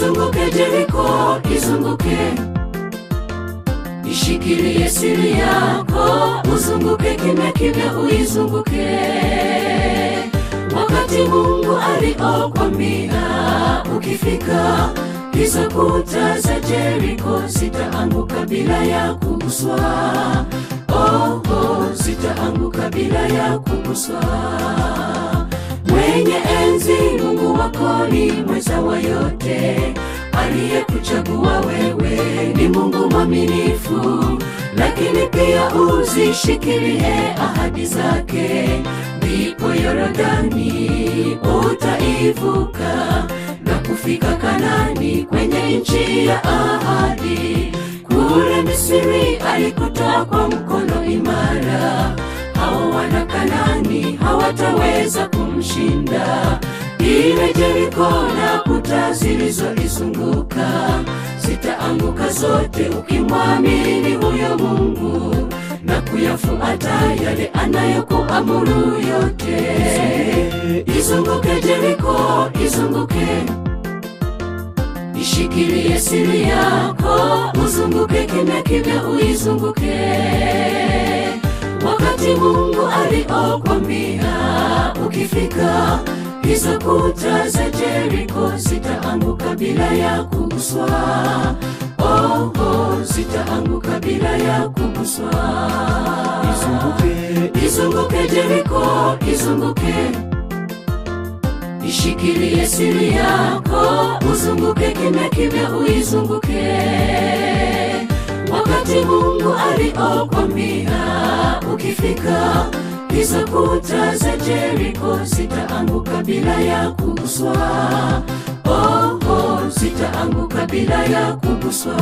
Izunguke Jeriko, izunguke, ishikilie siri yako, uzunguke kimya kimya, uizunguke. Wakati Mungu aliokwambia ukifika hizo kuta za Jeriko zitaanguka bila ya kuguswa. Oh, oh, zitaanguka bila ya kuguswa. Mwenye enzi Mungu wako ni mweza wa yote, aliyekuchagua wewe ni Mungu mwaminifu, lakini pia uzishikilie ahadi zake, ndipo Yorodani utaivuka na kufika Kanani, kwenye nchi ya ahadi. Kule Misri alikutoa kwa mkono imara, hao wana Kanani hawataweza kumshinda. Ile Jeriko na kuta zilizoizunguka zitaanguka zote, ukimwamini huyo Mungu na kuyafuata yale anayokuamuru yote. Izunguke Jeriko, izunguke, ishikilie siri yako, uzunguke kimya kimya, uizunguke. Wakati Mungu aliokwambia ukifika hizo kuta za Jeriko zitaanguka bila ya kuguswa. Oh, oh, zitaanguka bila ya kuguswa. Izunguke, Izunguke Jeriko, izunguke, ishikilie siri yako, uzunguke kimya kimya, uizunguke. Wakati Mungu aliokwambia ukifika hizo kuta za Jeriko zitaanguka bila ya kuguswa. Oh, oh, zitaanguka bila ya kuguswa.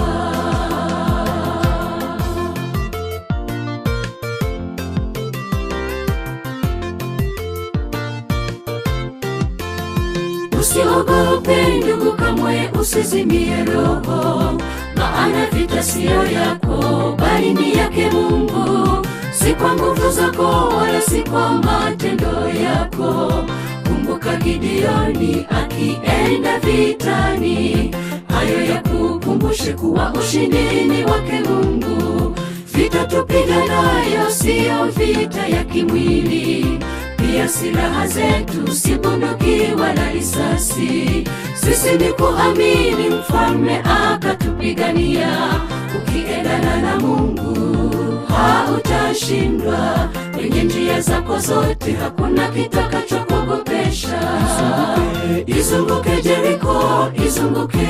Usiogope ndugu, kamwe usizimie roho, maana vita siyo yako, bali ni yake Mungu. Si kwa nguvu zako wala si kwa matendo yako. Kumbuka Gideoni akienda vitani, hayo ya kukumbushe kuwa ushindi ni wake Mungu. Vita tupiganayo siyo vita ya kimwili pia silaha zetu si bunduki wala risasi. Sisi ni kuamini mfalme akatupigania. Ukiendana na Mungu hautashindwa. Kwenye njia zako zote hakuna kitakachokuogopesha. Izunguke Jeriko, izunguke,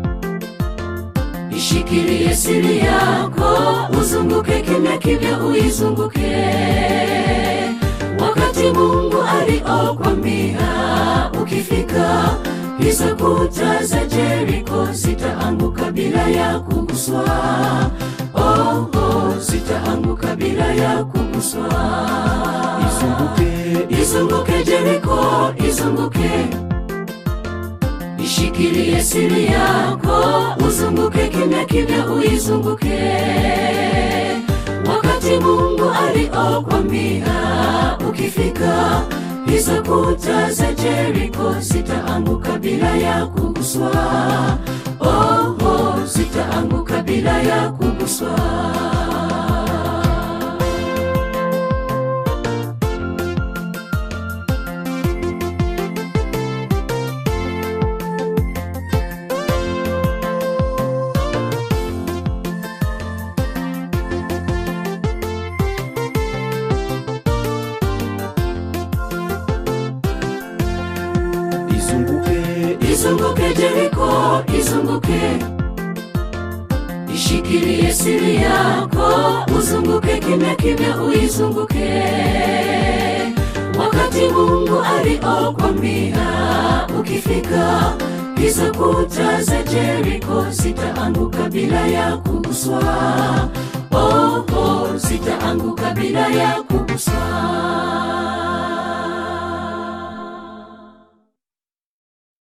ishikilie siri yako, uzunguke kimya kimya, uizunguke. Wakati Mungu aliokwambia ukifika hizo kuta za Jeriko zitaanguka bila ya kuguswa. Oh, oh, zitaanguka bila ya kuguswa. izunguke, Izunguke Jeriko, izunguke, ishikilie siri yako, uzunguke kimya kimya, uizunguke. Wakati Mungu aliokwambia ukifika hizo kuta za Jeriko zitaanguka bila ya kuguswa. Oh, oh, zitaanguka bila ya kuguswa. izunguke, Izunguke Jeriko, izunguke, ishikilie siri yako, uzunguke kimya kimya, uizunguke. Wakati Mungu aliokwambia ukifika hizo kuta za Jeriko zitaanguka bila ya kuguswa. Oh, oh, zitaanguka bila ya kuguswa.